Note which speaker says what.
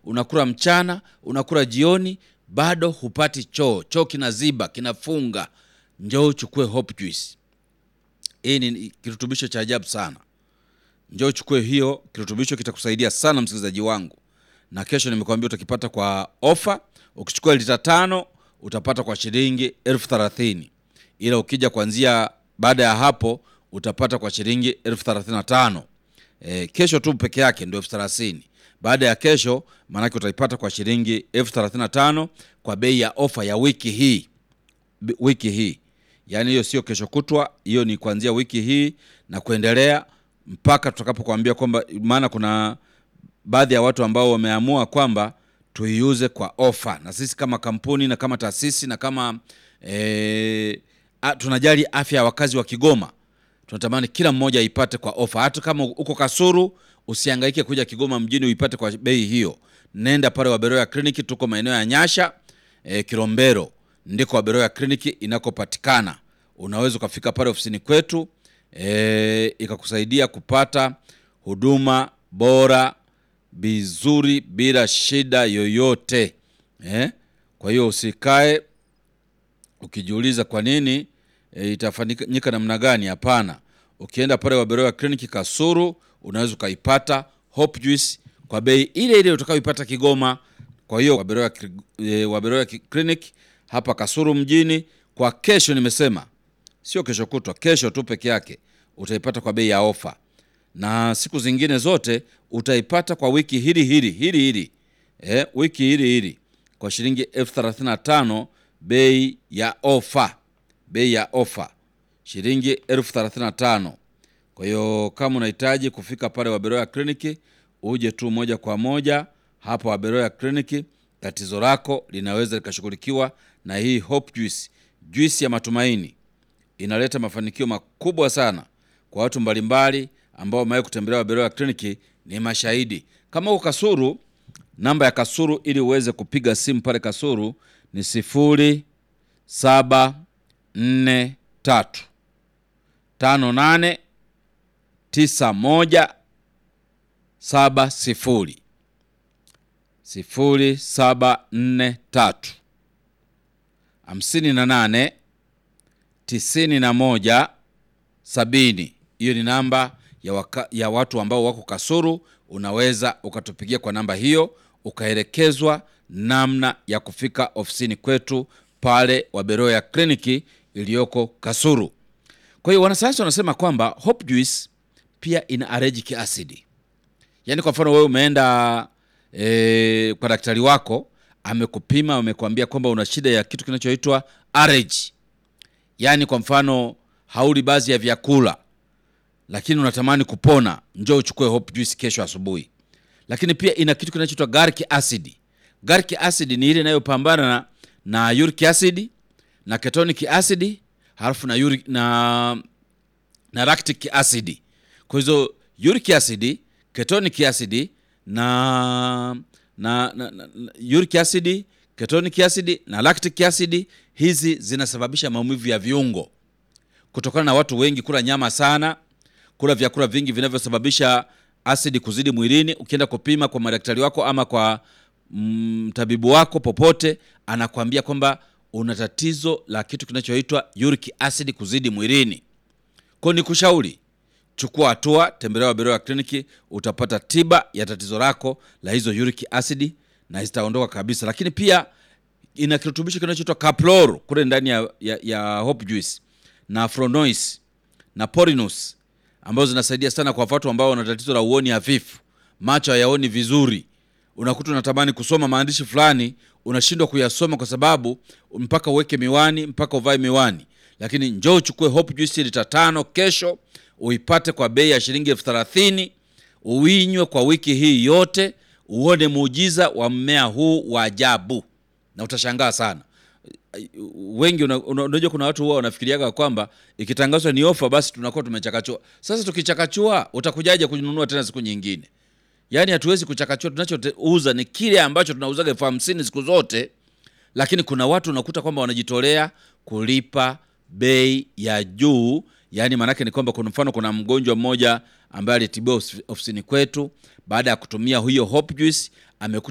Speaker 1: unakula mchana, unakula jioni, bado hupati choo, choo kinaziba, kinafunga, njoo uchukue Hope Juice. Hii ni kirutubisho cha ajabu sana. Njoo uchukue hiyo kirutubisho, kitakusaidia sana msikilizaji wangu, na kesho nimekwambia utakipata kwa ofa. Ukichukua lita tano utapata kwa shilingi elfu thelathini ila ukija kuanzia baada ya hapo utapata kwa shilingi elfu thelathini na tano E, kesho tu peke yake ndio elfu thelathini baada ya kesho maanake utaipata kwa shilingi elfu thelathini na tano kwa bei ya ofa ya wiki hii B- wiki hii yaani hiyo sio kesho kutwa hiyo ni kuanzia wiki hii na kuendelea mpaka tutakapokuambia kwamba maana kuna baadhi ya watu ambao wameamua kwamba tuiuze kwa ofa na sisi kama kampuni na kama taasisi na kama e, a, tunajali afya ya wakazi wa Kigoma tunatamani kila mmoja aipate kwa ofa. Hata kama uko Kasuru, usihangaike kuja Kigoma mjini uipate kwa bei hiyo. Nenda pale Waberoya kliniki, tuko maeneo ya Nyasha e, Kilombero, ndiko Waberoya kliniki inakopatikana. Unaweza ukafika pale ofisini kwetu e, ikakusaidia kupata huduma bora vizuri bila shida yoyote eh? Kwa hiyo usikae ukijiuliza kwa nini e, itafanyika namna gani? Hapana, ukienda pale Waberoya kliniki Kasuru unaweza ukaipata Hope Juice kwa bei ile ile utakayoipata Kigoma. Kwa hiyo Waberoya, e, Waberoya clinic hapa Kasuru mjini kwa kesho, nimesema sio kesho kutwa, kesho tu peke yake utaipata kwa bei ya ofa, na siku zingine zote utaipata kwa wiki hili hili hili hili eh, wiki hili hili kwa shilingi elfu thelathini na tano bei ya ofa, bei ya ofa shilingi elfu thelathini na tano. Kwa hiyo kama unahitaji kufika pale Waberoya kliniki, uje tu moja kwa moja hapa Waberoya kliniki, tatizo lako linaweza likashughulikiwa na hii Hope Juice, juisi ya matumaini. Inaleta mafanikio makubwa sana kwa watu mbalimbali ambao wamewahi kutembelea Waberoya kliniki, ni mashahidi. Kama uko Kasuru, namba ya Kasuru ili uweze kupiga simu pale Kasuru ni sifuri saba nne tatu tano nane tisa moja saba sifuri sifuri saba nne tatu hamsini na nane tisini na moja sabini. Hiyo ni namba ya, waka, ya watu ambao wako Kasuru. Unaweza ukatupigia kwa namba hiyo ukaelekezwa namna ya kufika ofisini kwetu pale Waberoya kliniki iliyoko Kasuru. Kwa hiyo wanasayansi wanasema kwamba Hope Juice pia ina allergic acid. Yaani kwa mfano wewe umeenda e, kwa daktari wako amekupima, amekwambia kwamba una shida ya kitu kinachoitwa allergy. Yaani kwa mfano hauli baadhi ya vyakula lakini unatamani kupona, njoo uchukue Hope Juice kesho asubuhi. Lakini pia ina kitu kinachoitwa garlic acid. Garlic acid ni ile inayopambana na, na uric acid na ketonic acid halafu na, uric, na, na lactic acid. Kwa hizo uric acid, ketonic acid na, na, na, na uric acid, ketonic acid na lactic acid, hizi zinasababisha maumivu ya viungo kutokana na watu wengi kula nyama sana, kula vyakula vingi vinavyosababisha asidi kuzidi mwilini. Ukienda kupima kwa madaktari wako ama kwa mtabibu mm, wako popote, anakwambia kwamba una tatizo la kitu kinachoitwa uric acid kuzidi mwilini. Kwa ni kushauri chukua hatua, tembelea Waberoya kliniki, utapata tiba ya tatizo lako la hizo uric acid na zitaondoka kabisa. Lakini pia ina kirutubisho kinachoitwa Caplor kule ndani ya, ya, ya Hope Juice na Fronois na Porinus ambazo zinasaidia sana kwa watu ambao wana tatizo la uoni hafifu, macho hayaoni vizuri. Unakuta unatamani kusoma maandishi fulani, unashindwa kuyasoma kwa sababu mpaka uweke miwani, mpaka uvae miwani. Lakini njoo uchukue Hope Juice lita tano kesho, uipate kwa bei ya shilingi elfu thelathini uinywe kwa wiki hii yote, uone muujiza wa mmea huu wa ajabu, na utashangaa sana wengi unajua, una, kuna watu huwa wanafikiriaga kwamba ikitangazwa ni ofa basi tunakuwa tumechakachua. Sasa tukichakachua, utakujaje kununua tena siku nyingine? Yaani hatuwezi kuchakachua. Tunachouza ni kile ambacho tunauzaga elfu hamsini siku zote, lakini kuna watu unakuta kwamba wanajitolea kulipa bei ya juu. Yaani maanake ni kwamba, kwa mfano, kuna mgonjwa mmoja ambaye alitibiwa ofisini kwetu, baada ya kutumia hiyo Hope Juice amekuta